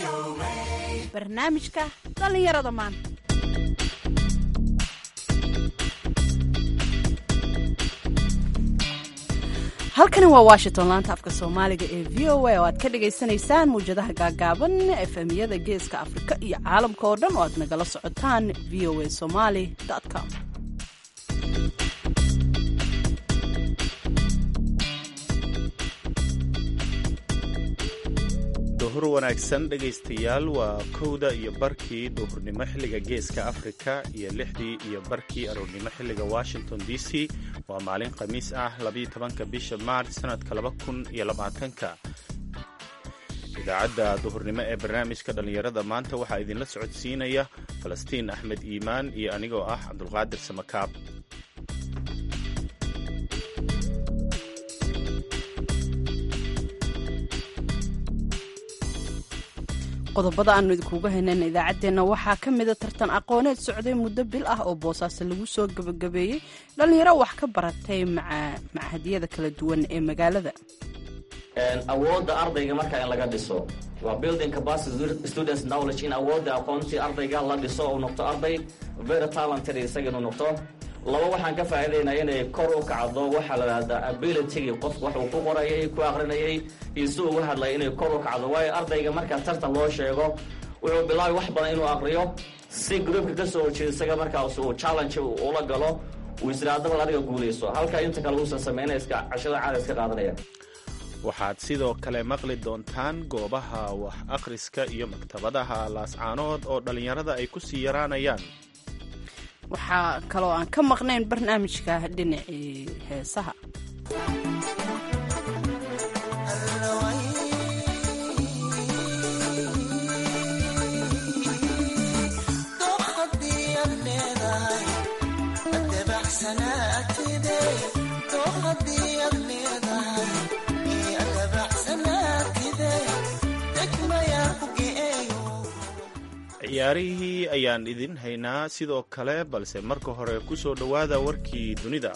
barnaamijka dhallinyarada maanta halkani waa washington laanta afka soomaaliga ee v o a oo aad ka dhagaysanaysaan muwjadaha gaagaaban efemyada geeska afrika iyo caalamka oo dhan oo aad nagala socotaan v o a somaly com duhur wanaagsan dhegaystayaal waa kowda iyo barkii duhurnimo xilliga geeska afrika iyo lixdii iyo barkii aroornimo xilliga washington d c waa maalin khamiis ah labiyo tobanka bisha maarch sanadka laba kun iyo labaatanka idaacadda duhurnimo ee barnaamijka dhallinyarada maanta waxaa idinla socodsiinaya falastiin axmed iimaan iyo anigoo ah cabdulqaadir samakaab qodobada aanu idinkuuga haynayna idaacaddeenna waxaa ka mida tartan aqooneed socday muddo bil ah oo boosaaso lagu soo gebagabeeyey dhallinyaro wax ka baratay machadyada kala duwan ee magaalada awoodda ardayga markaa in laga dhiso waa building capacity students knowledge in awoodda aqoontii ardayga la dhiso uu noqdo arday very talented isaga inuu noqdo laba waxaan ka faa'iidaynaa inay kor u kacdo waxaa la dhahdaa abilitygii qofku wax uu ku qorayay ku aqrinayay iyo si ugu hadlaya inay kor u kacdo waayo ardayga markaa tartan loo sheego wuxuu bilaabay wax badan inuu aqriyo si groupka ka soo horjeeda isaga markaas uu challenge ula galo uu isiraadabal adiga guulayso halka inta kale uusan sameynay iska cashada caada iska qaadanaya waxaad sidoo kale maqli doontaan goobaha wax akhriska iyo maktabadaha laascaanood oo dhallinyarada ay ku sii yaraanayaan waxaa kaloo aan ka maqnayn barnaamijka dhinacii heesaha ciyaarihii ayaan idin haynaa sidoo kale balse marka hore ku soo dhowaada warkii dunida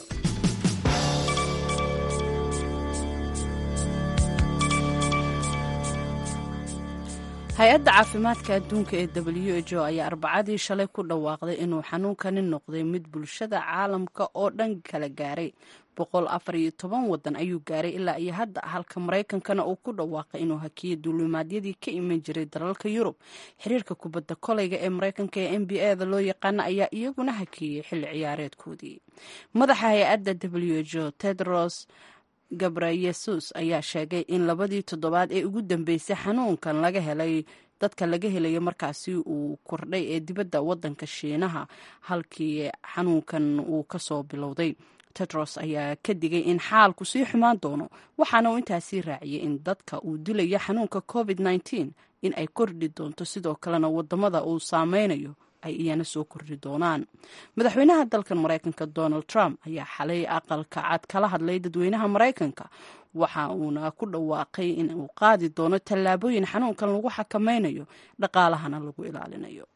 hay-adda caafimaadka adduunka ee w h o ayaa arbacadii shalay ku dhawaaqday inuu xanuunkani noqday mid bulshada caalamka oo dhan kala gaaray boqol afar iyo toban wadan ayuu gaaray ilaa iyo hadda halka maraykankana uu ku dhawaaqay inuu hakiyo duulimaadyadii ka iman jiray dalalka yurub xiriirka kubadda kolayga ee maraykanka ee n b a da loo yaqaana ayaa iyaguna hakiyey xilli ciyaareedkoodii madaxa hay-adda w h o tedros gabrayesus ayaa sheegay in labadii toddobaad ee ugu dambeysay xanuunkan laga helay dadka laga helayo markaasi uu kordhay ee dibadda wadanka shiinaha halkii xanuunkan uu kasoo bilowday tedros ayaa ka digay in xaalku sii xumaan doono waxaana uu intaasii raaciyay in dadka uu dilayo xanuunka covid -19 in ay kordhi doonto sidoo kalena wadamada uu saameynayo ay iyana soo kordhi doonaan madaxweynaha dalkan maraykanka donald trump ayaa xalay aqalka cad kala hadlay dadweynaha maraykanka waxa uuna ku dhawaaqay in uu qaadi doono tallaabooyin xanuunkan lagu xakameynayo dhaqaalahana lagu ilaalinayo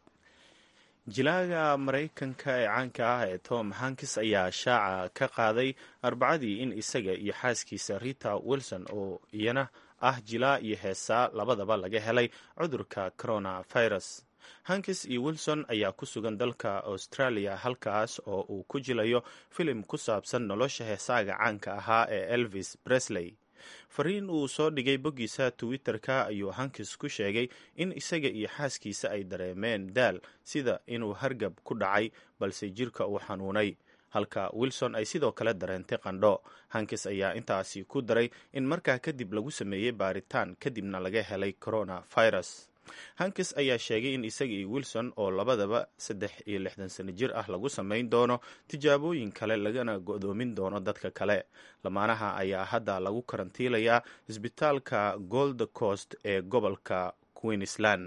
jilaaga maraykanka ee caanka ah ee tom hankis ayaa shaaca ka qaaday arbacadii in isaga iyo xaaskiisa rita wilson oo iyana ah jilaa iyo heesaa labadaba laga helay cudurka coronavirus hankis iyo wilson ayaa ku sugan dalka australia halkaas oo uu ku jilayo filim ku saabsan nolosha heesaaga caanka ahaa ee elvis bresley fariin uu soo dhigay boggiisa twitter-ka ayuu hankis ku sheegay in isaga iyo xaaskiisa ay dareemeen daal sida inuu hargab ku dhacay balse jirka uu xanuunay halka wilson ay sidoo kale dareentay qandho hankis ayaa intaasi ku daray in markaa kadib lagu sameeyey baaritaan kadibna laga helay coronavirus hankis ayaa sheegay in isaga iyo wilson oo labadaba saddex iyo lixdan sano jir ah lagu samayn doono tijaabooyin kale lagana go'doomin doono dadka kale lamaanaha ayaa hadda lagu karantiilayaa isbitaalka gold coast ee gobolka queensland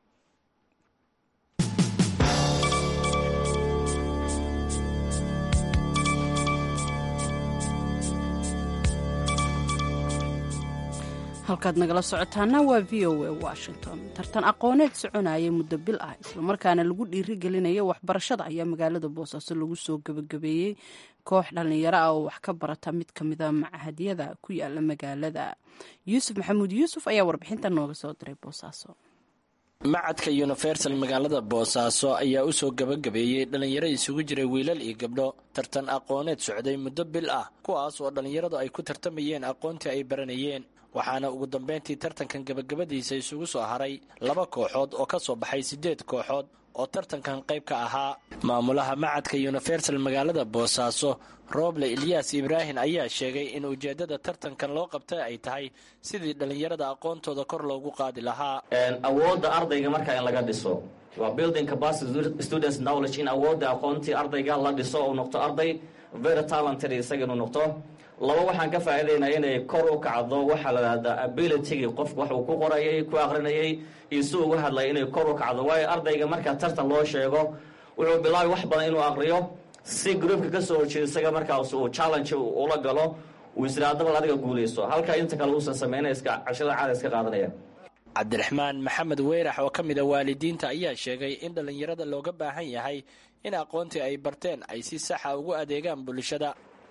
halkaad nagala socotaana waa v o a washington tartan aqooneed soconaya muddo bil ah islamarkaana lagu dhiirigelinaya waxbarashada ayaa magaalada boosaaso lagu soo gebagabeeyey koox dhallinyaro ah oo wax ka barata mid ka mida machadyada ku yaala magaalada yuusuf maxamuud yuusuf ayaa warbixinta nooga soo diray boosaaso macadka universal magaalada boosaaso ayaa usoo gabagabeeyey dhallinyaro isugu jiray wiilal iyo gabdho tartan aqooneed socday muddo bil ah kuwaas oo dhallinyaradu ay ku tartamayeen aqoontii ay baranayeen waxaana ugu dambeyntii tartankan gabagabadiisa isugu soo haray laba kooxood oo ka soo baxay siddeed kooxood oo tartankan qayb ka ahaa maamulaha macadka universal magaalada boosaaso rooble ilyaas ibraahin ayaa sheegay in ujeeddada tartankan loo qabtay ay tahay sidii dhallinyarada aqoontooda kor loogu qaadi lahaa awoodda ardayga marka in laga dhiso waa building capacity students knowledge in awoodda aqoontii ardayga la dhiso uu noqdo arday very talented isaga inuu noqdo laba waxaan ka faa'iidaynaa inay kor u kacdo waxaa la dhahdaa abilitygii qofku wax uu ku qorayay ku aqrinayay iyo si ugu hadlaya inay kor u kacdo waayo ardayga marka tartan loo sheego wuxuu bilaabay wax badan inuu aqriyo si groupka ka soo horjeeda isaga markaas uu challenge ula galo uu isiraadabal adiga guulaysto halka inta kale uusan sameynay iska cashada caada iska qaadanaya cabdiraxmaan maxamed weyrax oo ka mid a waalidiinta ayaa sheegay in dhallinyarada looga baahan yahay in aqoontii ay barteen ay si saxa ugu adeegaan bulshada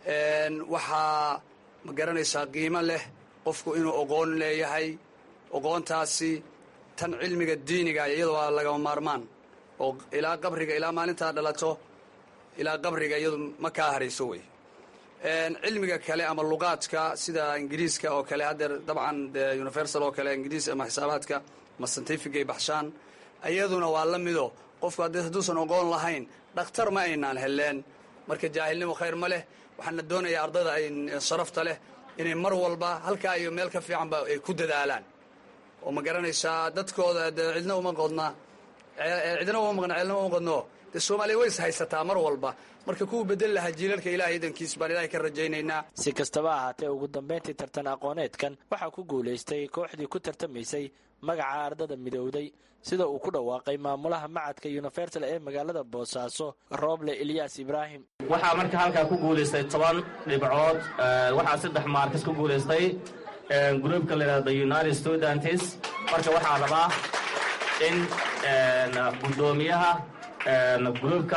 waxaa ma garanaysaa qiimo leh qofku inuu oqoon leeyahay oqoontaasi tan cilmiga diiniga iyadu waa lagama maarmaan oo ilaa qabriga ilaa maalintaa dhalato ilaa qabriga iyadu ma kaa harayso wey cilmiga kale ama luqaadka sida ingiriiska oo kale haddeer dabcan de universal oo kale ingiriis ama xisaabaadka ama scientificay baxshaan iyaduna waa la mido qofku hadduusan oqoon lahayn dhakhtar ma aynaan heleen marka jaahilnimo khayr ma leh waxaana doonayaa ardayda ay sharafta leh inay mar walba halkaa iyo meel ka fiicanba ay ku dadaalaan oo ma garanaysaa dadkooda de cidna uma qodna cidna uma maqna ceelna uma qodno dee soomaaliya way is haysataa mar walba marka kuwa bedeli lahaa jiilalka ilahay idankiis baan ilahay ka rajaynaynaa si kastaba ahaatee ugu dambayntii tartan aqooneedkan waxaa ku guulaystay kooxdii ku tartamaysay magaca ardada midowday sida uu ku dhawaaqay maamulaha macadka universal ee magaalada boosaaso rooble ilyaas ibraahim waxaa marka halkaa ku guulaystay toban dhibcood waxaa saddex maarkas ku guulaystay groupka la yidhahdo united students marka waxaa rabaa in guddoomiyaha groupka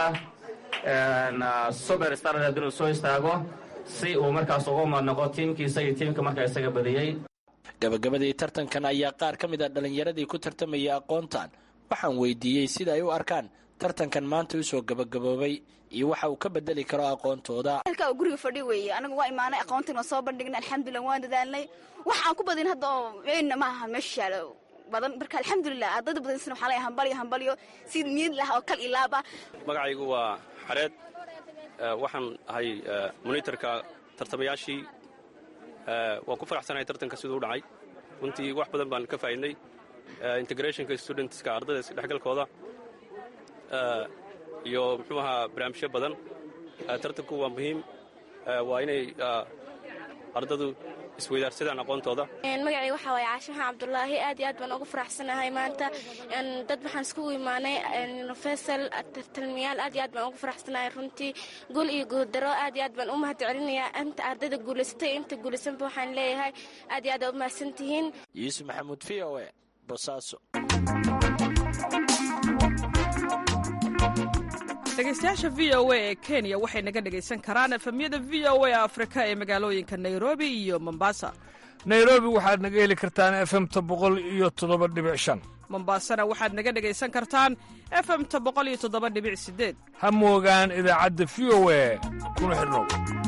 super starred inuu soo istaago si uu markaas uga madnoqo tiimkiisa iyo tiimka markaa isaga badiyey gabagabadii tartankan ayaa qaar ka mid a dhallinyaradii ku tartamayay aqoontan waxaan weydiiyey sida ay u arkaan tartankan maanta usoo gabagaboobay iyo waxa uu ka bedeli karo aqoontooda halkaa uu guriga fadhi weeye anagu waa imaanay aqoontiin waa soo bandhignay alxamdulilah waan dadaalnay wax aan ku badin hadda oo meydna ma aha meesha yaalo badan marka alxamdulilah ardayda badansana waxaa lay hambalyo hambalyo si niyad lah oo kal ilaaba magacaygu waa xareed waxaan ahay monitorka tartamayaashii waan ku faraxsanahay tartanka siduu u dhacay runtii wax badan baan ka faa'iidnay integrationka studentska ardayda isdhexgalkooda iyo muxuu ahaa barnaamijyo badan tartanku waa muhiim waa inay ardadu isweydaarsadaan aqoontooda magacay waxaa waaye caashimaha cabdulaahi aad iyo aad baan ugu faraxsanahay maanta dad waxaan iskugu imaanay universal tartalmiyaal aad iyo aad baan ugu faraxsanahay runtii guul iyo guuldaro aad iyo aad baan u mahad celinayaa inta ardayda guulaysatay inta guulaysanba waxaan leeyahay aad iyo aad aa u mahadsan tihiin yuusuf maxamuud v o e bosaaso dhegeystayaasha v o a ee kenya waxay naga dhegaysan karaan efemyada v o a afrika ee magaalooyinka nairobi iyo mombasa nairobi waxaad naga heli kartaan efemta boqol iyo toddoba dhibic shan mombasana waxaad naga dhegaysan kartaan efemta boqol iyo toddoba dhibic sideed ha moogaan idaacadda v o a kuna xidhnow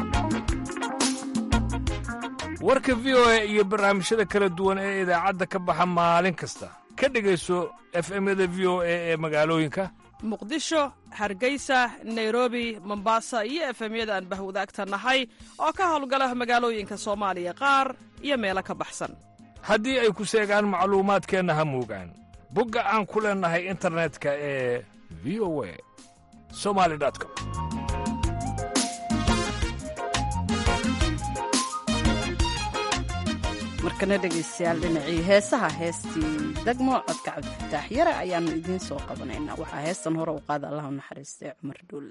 warka v o a iyo barnaamijyada kala duwan ee idaacadda ka baxa maalin kasta ka dhegayso efemyada v o a ee magaalooyinka muqdisho hargeysa nairobi mombasa iyo efemyada aan bahwadaagta nahay oo ka howlgala magaalooyinka soomaaliya qaar iyo meelo ka baxsan haddii ay ku seegaan macluumaadkeenna ha moogaan bogga aan ku leennahay internetka ee v o a somali com markana dhegaystayaal dhinacii heesaha heestii degmo codka cabdifataax yare ayaannu idiin soo qabanaynaa waxaa heestan hore u qaada allah u naxariistay cumar dhuulle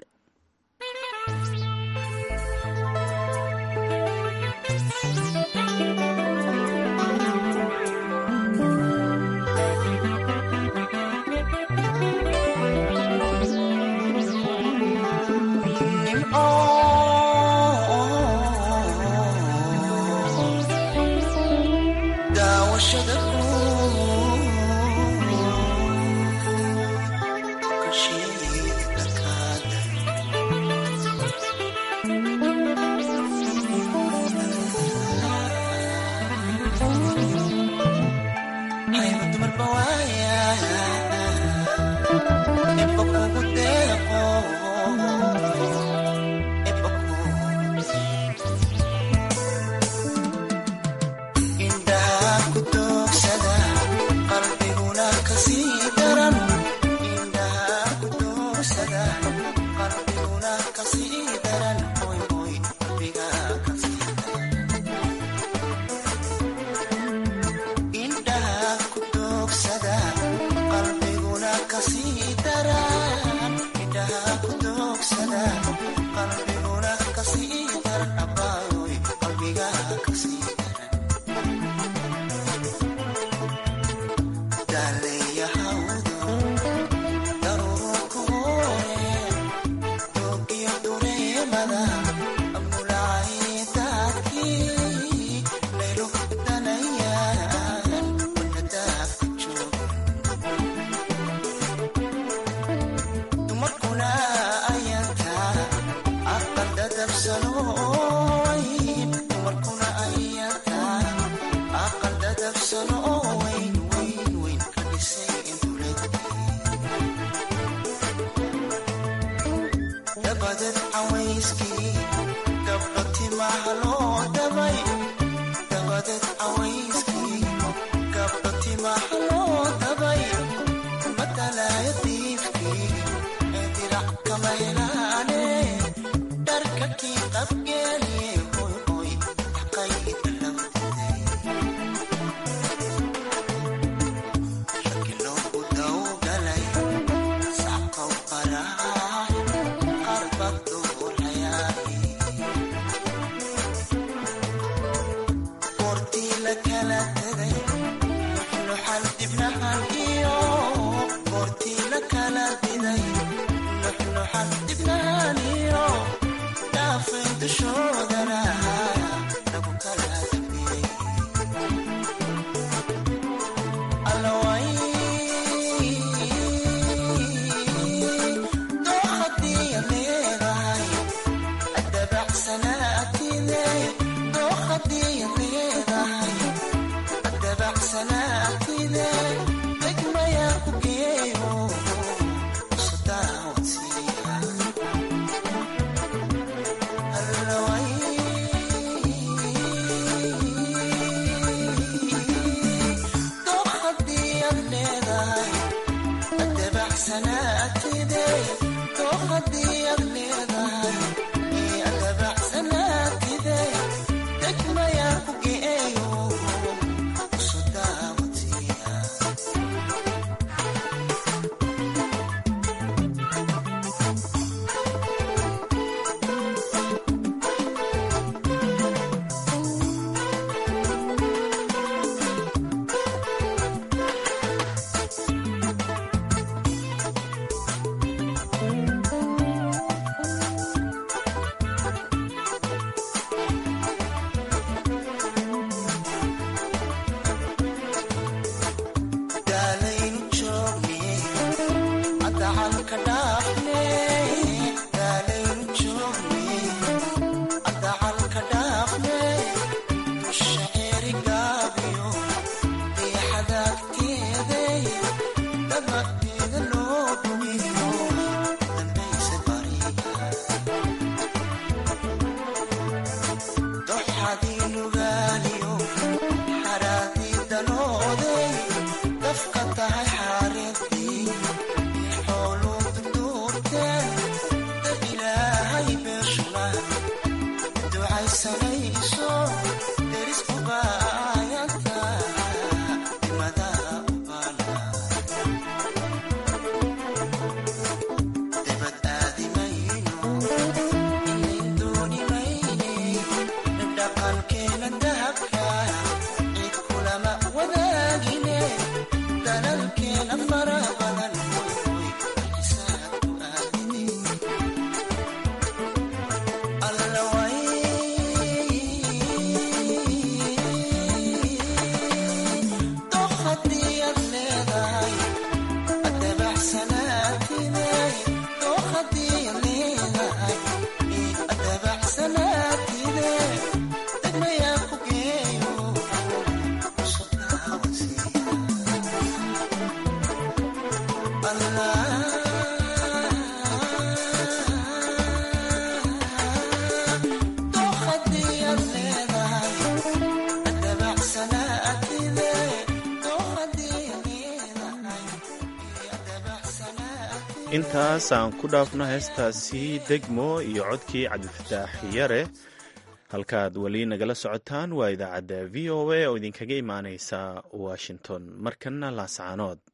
intaas aan ku dhaafno heestaasi degmo iyo codkii cabdifataax yare halkaad weli nagala socotaan waa idaacadda v o a oo idinkaga imaaneysa washington markana laascaanood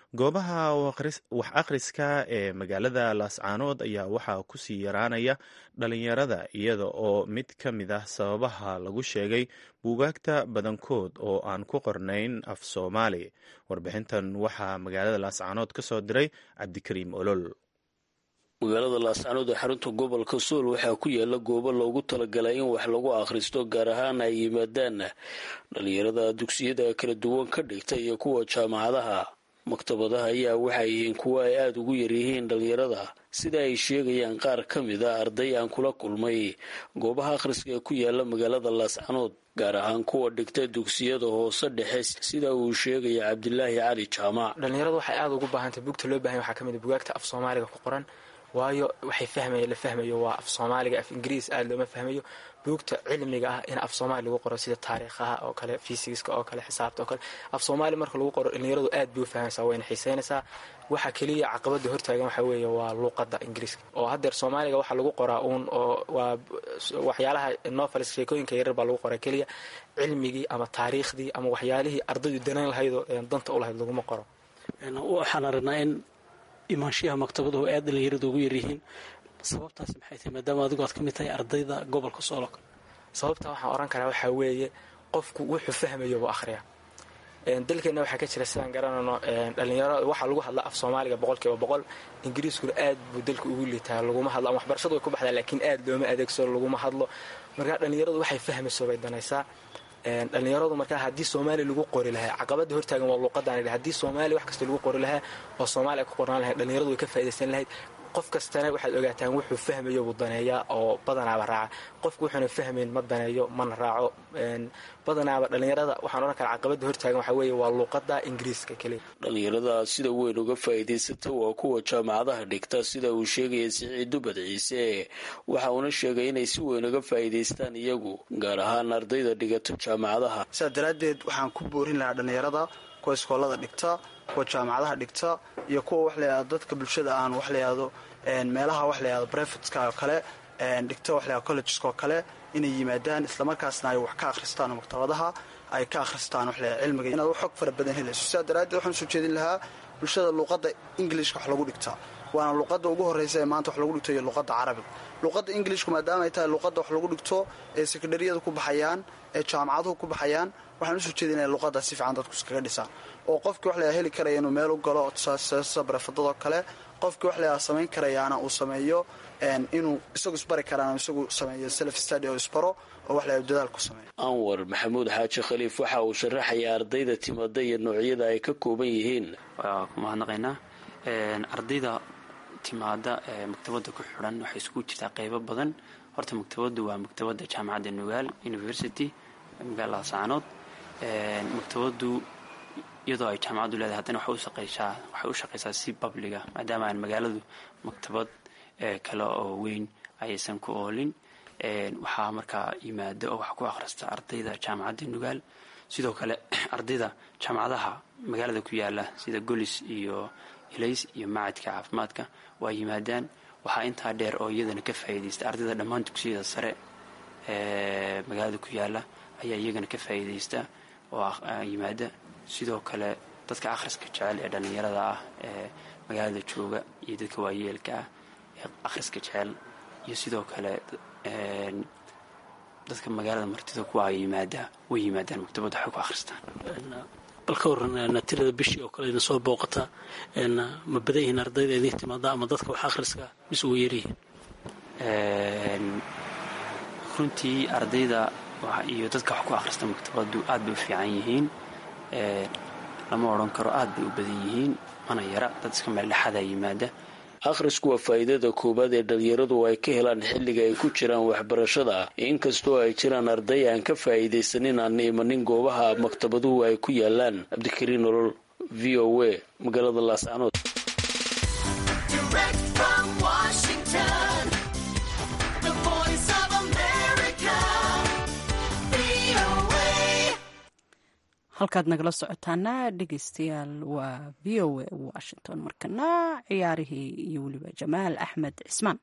goobaha wax akhriska ee magaalada laascaanood ayaa waxaa kusii yaraanaya dhalinyarada iyada oo mid ka mid ah sababaha lagu sheegay buugaagta badankood oo aan ku qornayn af soomaali warbixintan waxaa magaalada laascaanood ka soo diray cabdikariim olol magaalada laascaanood ee xarunta gobolka sool waxaa ku yaala goobo loogu talagalay in wax lagu akhristo gaar ahaan ay yimaadaan dhalinyarada dugsiyada kala duwan ka dhigta iyo kuwa jaamacadaha maktabadaha ayaa waxay yihiin kuwa ay aada ugu yaryihiin dhalinyarada sida ay sheegayaan qaar ka mid a arday aan kula kulmay goobaha akhriska ee ku yaala magaalada laascaanood gaar ahaan kuwa dhigta dugsiyada hoose dhexe sida uu sheegaya cabdilaahi cali jaamac dhalinyaradu waxay aada ugu baahantay bugta loo bahanya waxaa ka mid a bugaagta af soomaaliga ku qoran waayo waxay fahmaya la fahmayo waa af soomaaliga af ingiriis aada looma fahmayo buugta cilmiga ah in af soomaali lagu qoro sida taariikhaha oo kale fysigiska oo kale xisaabta oo kale af soomaali marka lagu qoro dhalinyaradu aad bay u fahmaysaa wayna xiiseynaysaa waxa keliya caqabada hortaagan waxaa weeye waa luuqada ingiriiska oo haddeer soomaaliga waxaa lagu qoraa uun oo waa waxyaalaha novelis sheekooyinka yaryar baa lagu qoraa keliya cilmigii ama taariikhdii ama waxyaalihii ardaydu danayn lahaydoo danta u lahayd laguma qoro waxaan aragnaa in imaanshiyaha maktabaduhu aad dhalinyaradu ugu yaryihiin sababtaas maxay tahay maadaama adigu aad ka mid tahay ardayda gobolka soolok sababta waxaan oran karaa waxaa weeye qofku wuxuu fahmayo buu akhriyaa dalkeenna waxaa ka jira sidaan garanayno dhalinyaro waxaa lagu hadla af soomaaliga boqolkiiba boqol ingiriiskuna aad buu dalka ugu liitaa laguma hadlo ama waxbarashadu way ku baxdaa laakiin aad looma adeegsado laguma hadlo markaa dhalinyaradu waxay fahmayso bay danaysaa dhalinyaradu markaa haddii soomaali lagu qori lahaa caqabada hortaagan waa luuqadaan haddii soomaali wax kasta lagu qori lahaa oo soomaali ay ku qornaan lahayd dhalinyaradu way ka faa'idaysan lahayd qof kastana waxaad ogaataan wuxuu fahmayo buu daneeyaa oo badanaaba raaca qofku wuxuuna fahmayn ma daneeyo mana raaco badanaaba dhalinyarada waxaan odhan karaa caqabada hortaagan waxaa weeye waa luuqada ingiriiska keliya dhalinyarada sida weyn uga faa'iidaysata waa kuwa jaamacadaha dhigta sida uu sheegaya siciid dubad ciise waxa uuna sheegay inay si weyn uga faa'iidaystaan iyagu gaar ahaan ardayda dhigata jaamacadaha sidaa daraaddeed waxaan ku boorin lahaa dhalinyarada kuwa iskoolada dhigta kuwa jaamacadaha dhigta iyo kuwa wax layihahdo dadka bulshada aan wax layihahdo meelaha wax layihahdo brefatska oo kale dhigta wax layihahdo collegeska oo kale inay yimaadaan islamarkaasna ay wax ka akhristaan oo maktabadaha ay ka akhristaan wax layihahdo cilmiga inaad xog fara badan helayso sidaa daraaddeed waxaan soo jeedin lahaa bulshada luuqadda ingilishka wax lagu dhigta waana luuqadda ugu horreysa ee maanta wax lagu dhigto iyo luuqadda carabiga luuqadda ingilishku maadaama ay tahay luuqadda wax lagu dhigto ee sekondariyada ku baxayaan ee jaamacaduhu ku baxayaan waxaan usoo jeedinaya luuqadda si fiican dadku iskaga dhisaan oo qofkii wax layaa heli karaya inuu meel u galo barefadadoo kale qofkii wax layaa samayn karayaana uu sameeyo inuu isagu isbari karaan isagu sameeyo self study oo isbaro oo wax layaa dadaal ku sameeyo anwar maxamuud xaaji khaliif waxa uu sharaxaya ardayda timada iyo noocyada ay ka kooban yihiin waa ku mahadnaqaynaa ardayda timaada ee maktabada ku xidhan waxay iskugu jirtaa qeybo badan horta maktabadu waa maktabada jaamacadda nugaal university magaalada saanood maktabadu iyadoo ay jaamacaddu leedahay haddana waxay u shaqaysaa si babliga maadaama aan magaaladu maktabad kale oo weyn ayaysan ku oolin waxaa markaa yimaada oo wax ku akhrista ardayda jaamacadda nugaal sidoo kale ardayda jaamacadaha magaalada ku yaala sida golis iyo ilays iyo macadka caafimaadka waa yimaadaan waxaa intaa dheer oo iyadana ka faa'iidaysta ardayda dhammaan dugsiyada sare ee magaalada ku yaala ayaa iyagana ka faa'iidaysta oo yimaada sidoo kale dadka akhriska jecel ee dhallinyarada ah ee magaalada jooga iyo dadka waayeelka ah ee akhriska jecel iyo sidoo kale dadka magaalada martida kuwa yimaada way yimaadaan maktabadda waxay ku akhristaan bal ka waran tirada bishii oo kale idin soo booqata ma badan yihiin ardayda idin timaada ama dadka wax akhriska mise ugu yaryihiin runtii ardayda iyo dadka wax ku akhrista maktabadu aad bay u fiican yihiin lama odhan karo aad bay u badan yihiin mana yara dad iska meeldhexadaa yimaada akhrisku waa faa'iidada koowaad ee dhalinyaradu ay ka helaan xilliga ay ku jiraan waxbarashada inkastoo ay jiraan arday aan ka faa'iidaysanin aan imanin goobaha maktabaduhu ay ku yaalaan cabdikariin nolol v o a magaalada laascanood halkaad nagala socotaana dhegeystayaal waa v o a washington markana ciyaarihii iyo weliba jamaal axmed cismaan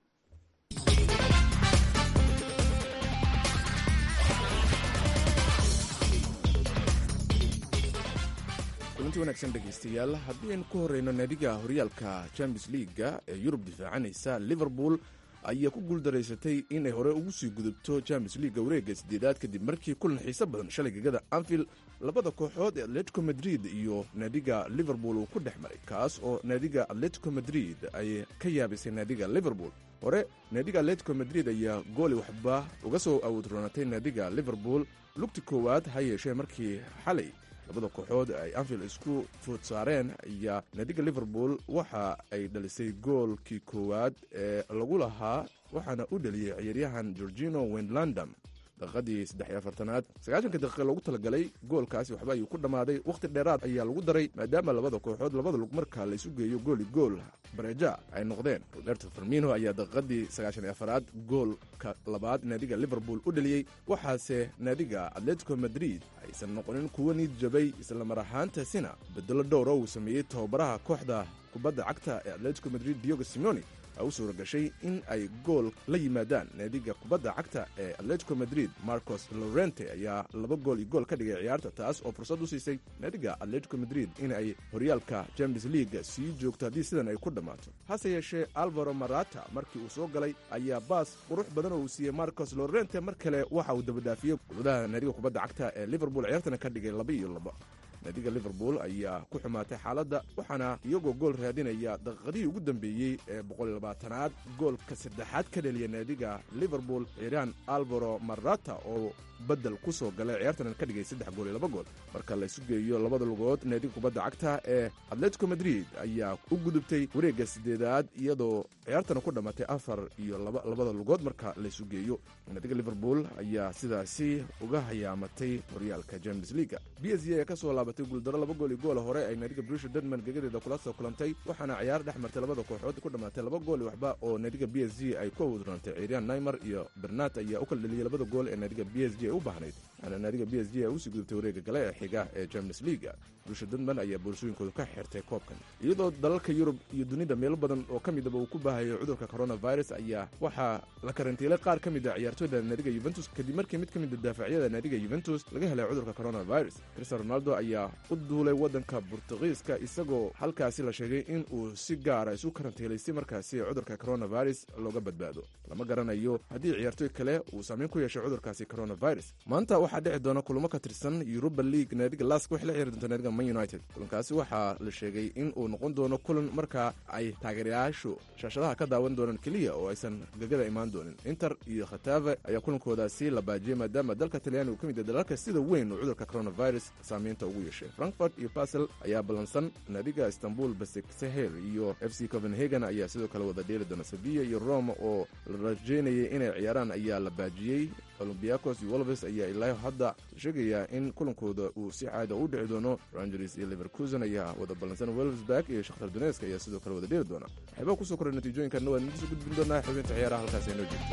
kulanti wanaagsan dhegaystayaal haddii aynu ku horreyno naadiga horyaalka champions leaga ee yurub difaacanaysa liverpool ayaa ku guuldaraysatay inay hore ugu sii gudubto champions leaga wareegga sideedaad kadib markii kulan xiiso badan shalay gegada anfield labada kooxood ee atletico madrid iyo naadiga liverpool uu ku dhex maray kaas oo naadiga atletico madrid ay ka yaabisay naadiga liverpool hore naadiga atletico madrid ayaa gooli waxba uga soo awoodroonatay naadiga liverpool lugti koowaad ha yeeshee markii xalay labada kooxood ay anfield isku food saareen ayaa naadiga liverpool waxa ay dhalisay goolkii koowaad ee lagu lahaa waxaana u dheliyey ciyaaryahan georgino wendlandam daqiiqadii saddex iyo afartanaad sagaashanka daqiiqa loogu talagalay goolkaasi waxba ayuu ku dhammaaday wakhti dheeraad ayaa lagu daray maadaama labada kooxood labada lug marka laysu geeyo gooli gool bareja ay noqdeen roberto farmino ayaa daqiiqadii sagaashan iyo afaraad goolka labaad naadiga liverpool u dheliyey waxaase naadiga atletico madrid aysan noqonin kuwo niid jabay islamar ahaantaasina bedelo dhowra uu sameeyey tababaraha kooxda kubadda cagta ee atletico madrid diogo simoni u suura gashay in ay gool la yimaadaan naadiga kubadda cagta ee atletico madrid marcos lorente ayaa laba gool iyo gool ka dhigay ciyaarta taas oo fursad u siisay naadiga atletico madrid in ay horyaalka champions leaga sii joogto haddii sidan ay ku dhammaato hase yeeshee alvaro marata markii uu soo galay ayaa baas qurux badan oo uu siiyey marcos lorente mar kale waxa uu dabadhaafiyey guladaha naadiga kubadda cagta ee liverpool ciyaartana ka dhigay laba iyo laba naadiga liverpool ayaa ku xumaatay xaaladda waxaana iyagoo gool raadinaya daqiiqadihii ugu dambeeyey ee boqollabaatanaad goolka saddexaad ka dheliya naadiga liverpool ciiraan alvaro marata oo bedel ku soo galay ciyaartana ka dhigay saddex gool iyo laba gool marka laysu geeyo labada lugood naadiga kubadda cagta ee atletico madrid ayaa u gudubtay wareegga sideedaad iyadoo ciyaartana ku dhammatay afar iyo labada lugood marka laysu geeyo naadiga liverpool ayaa sidaasi uga hayaamatay horyaalka james leaga b s g ayaa ka soo laabatay guuldaro laba gool iyo goola hore ay naadiga brusha denman gegadeeda kula soo kulantay waxaana ciyaar dhex martay labada kooxood ku dhammaatay laba gool iyo waxba oo naadiga b s g ay ku awoodrontay ciiriyaan naimer iyo bernat ayaa u kala dheliyey labada gool ee naadiga b s g ay u baahnayd waxaana naadiga b s g ay usii gudubtay wareegga gale ee xiga ee champions leaga brusha denman ayaa boorsooyinkooda ka xirtay koobkan iyadoo dalalka yurub iyo dunida meelo badan oo ka midaba uu ku baahayo cudurka coronavirus ayaa waxaa la karantiilay qaar ka mid a ciyaartooyda naadiga yuventus kadib markii mid ka mid a daafacyada naadiga yuventus laga helay cudurka coronavirus cristian ronaldo ayaa u duulay waddanka burtuqiiska isagoo halkaasi la sheegay in uu si gaara isu karantiilay si markaasi cudurka coronavirus looga badbaado lama garanayo haddii ciyaartooy kale uu saameyn ku yeeshay cudurkaasi coronavirus maanta waxaa dhici doona kulamo ka tirsan yuruba league naadiga lask waxay la ciyaari doonta naadiga man united kulankaasi waxaa la sheegay in uu noqon doono kulan markaa ay taageerayaashu shaashadaha ka daawan doonaan keliya oo aysan gagada imaan doonin inter iyo khatave ayaa kulankoodaasi la baajiyey maadaama dalka talyaani uu ka mid yahay dalalka sida weyn uu cudurka coronavirus saameynta ugu yeeshay frankfort iyo basel ayaa ballansan naadiga istanbul basik sahel iyo f c copenhagen ayaa sidoo kale wada dheeli doona sevilla iyo rome oo la rajeynayay inay ciyaaraan ayaa la baajiyey olombiakos iyo wolves ayaa ilaa hadda sheegayaa in kulankooda uu si caada u dhici doono rangers iyo leverkusen ayaa wada ballansan welsberg iyo shakhtar donesk ayaa sidoo kale wada dheeli doona waxyaabaa kusoo koray natiijooyinkanna waan idinkusoo gudbin doonaa xubinta ciyaaraha halkaas aynoo joogto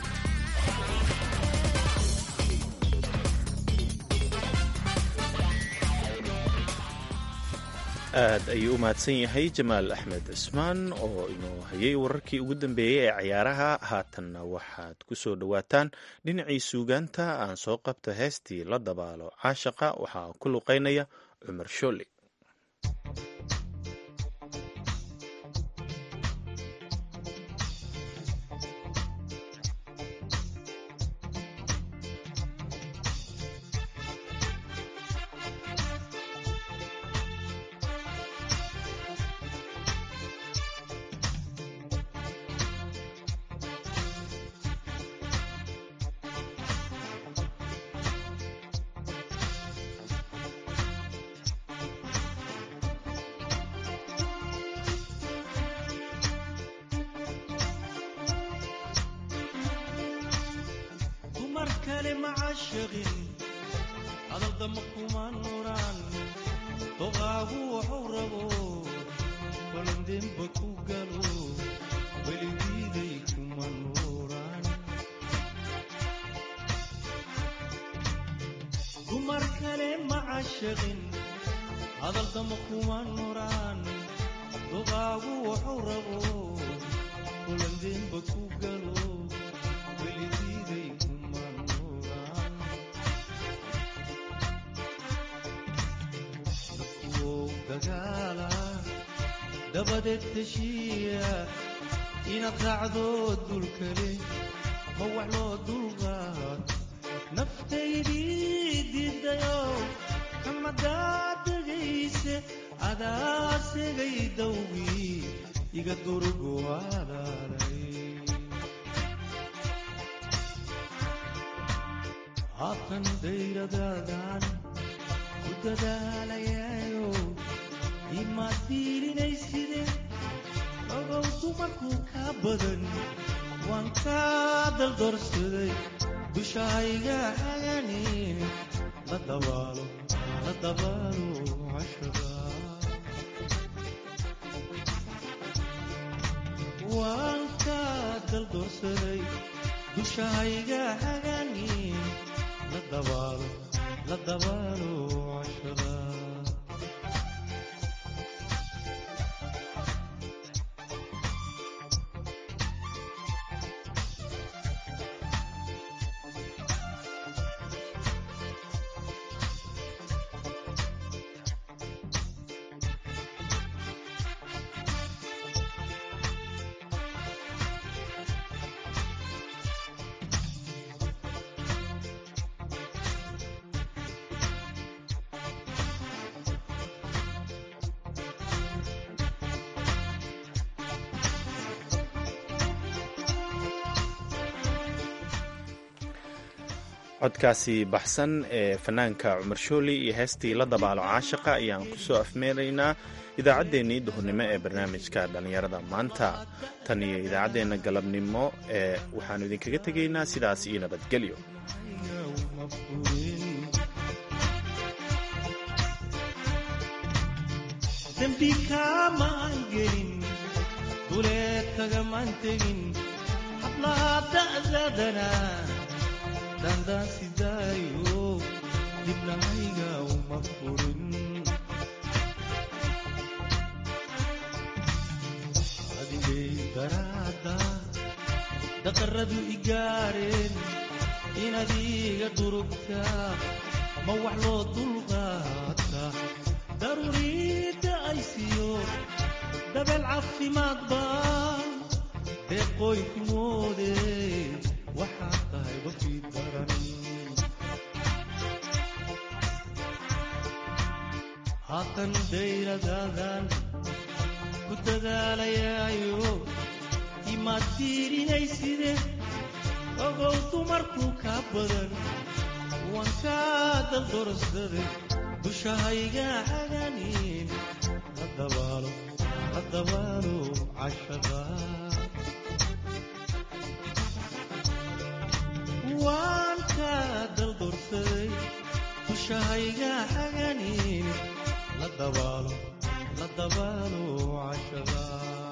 aad ayuu u mahadsan yahay jamaal axmed cismaan oo inuu hayay wararkii ugu dambeeyey ee ciyaaraha haatanna waxaad ku soo dhowaataan dhinacii suugaanta aan soo qabta heestii la dabaalo caashaqa waxaa ku luqaynaya cumar shooli dabadeed heshiiya inaad raacdo dulkale ma wax loo dulqaad naftaydii diidayo kamadaad degayse adaa segay dawgii iga durgu alaalay haatan dayradaadan ku dadaalayayo imaad diilinayside ogow dumarkuu kaa badan waan kaa daldorsaday dushahayga haganin la dabaalo la dabaalo cashada waan kaa daldorsaday dushahayga haganin la dabaalo la dabaalo cashada codkaasi baxsan ee fanaanka cumar shooli iyo heestii la dabaalo caashaqa ayaan ku soo afmeeraynaa idaacaddeenii duhurnimo ee barnaamijka dhallinyarada maanta tan iyo idaacaddeenna galabnimo ee waxaannu idinkaga tegaynaa sidaas iyo nabadgelyo dembi kaamaan gelin duleed kagamaan tegin hablaha da'dadana dandaan sidaayo dibnahayga uma furin adigay daraada daqaradu igaareen inaad iga durugtaa ma wax loo dulqaata daruuriidda ay siiyo dabeel caafimaad baan deeqooy ku moode waxaad tahay wafii daran haatan dayradaadan ku dadaalayaayo imaad fiirinayside ogow dumarkuu kaa badan waan kaa daldorsaday dushahayga haganin la dabaalo la dabaalo cashada waan kaa daldorsaday dushahayga haganin la dabaalo la dabaalo cashada